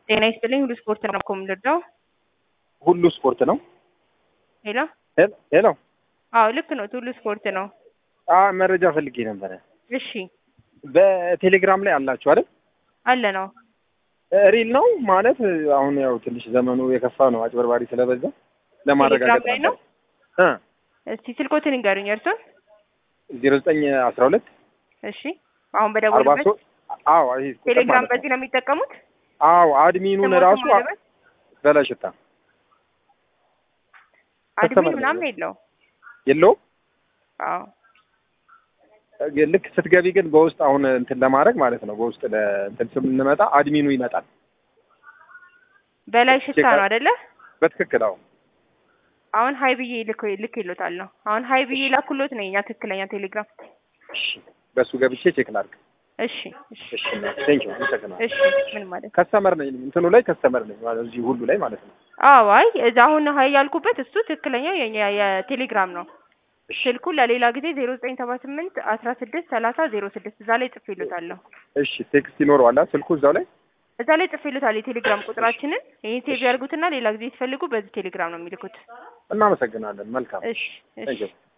ጤና ይስጥልኝ ሁሉ ስፖርት ነው እኮ የምንረዳው። ሁሉ ስፖርት ነው። ሄሎ ሄል- ሄሎ አዎ ልክ ነው። ሁሉ ስፖርት ነው። አ መረጃ ፈልጌ ነበረ። እሺ በቴሌግራም ላይ አላችሁ አይደል? አለ ነው። ሪል ነው ማለት አሁን ያው ትንሽ ዘመኑ የከፋ ነው፣ አጭበርባሪ ስለበዛ ለማረጋገጥ ቴሌግራም ላይ ነው? እ እስቲ ስልኮትን ንገሩኝ እርሱን። ዜሮ ዘጠኝ አስራ ሁለት እሺ አሁን አርባ በደወሉበት ሶስት አዎ ይሄ ቁጥር ቴሌግራም ማለት ነው። በዚህ ነው የሚጠቀሙት። አዎ አድሚኑን ስሞትን ራሱ ማለበት? በላሽታ አድሚን ከስተመር ነው ምናምን የለው። የለውም። አዎ ልክ ስትገቢ ግን በውስጥ አሁን እንትን ለማድረግ ማለት ነው በውስጥ ለእንትን ስንመጣ አድሚኑ ይመጣል። በላይ ሽታ ነው አይደለ? በትክክል አዎ አሁን ሀይ ብዬ ልክ ልክ ይሎታል ነው። አሁን ሀይ ብዬ ላኩሎት ነው የኛ ትክክለኛ ቴሌግራም። እሺ በሱ ገብቼ ቼክ ላድርግ። እሺ እሺ እሺ ቴንክ ዩ አመሰግናለሁ። እሺ ምን ማለት ከስተመር ነኝ እንትኑ ላይ ከስተመር ነኝ ማለት እዚህ ሁሉ ላይ ማለት ነው። አዎ አይ እዛ አሁን ሀይ ያልኩበት እሱ ትክክለኛው የኛ የቴሌግራም ነው። ስልኩ ለሌላ ጊዜ ዜሮ ዘጠኝ ሰባ ስምንት አስራ ስድስት ሰላሳ ዜሮ ስድስት እዛ ላይ ጽፌ ይሎታለሁ። እሺ ቴክስት ይኖረዋል ስልኩ እዛው ላይ እዛ ላይ ጽፌ ይሎታል የቴሌግራም ቁጥራችንን። ይህን ሴቭ ያርጉትና ሌላ ጊዜ ሲፈልጉ በዚህ ቴሌግራም ነው የሚልኩት። እናመሰግናለን። መልካም እሺ እሺ ቴንክ ዩ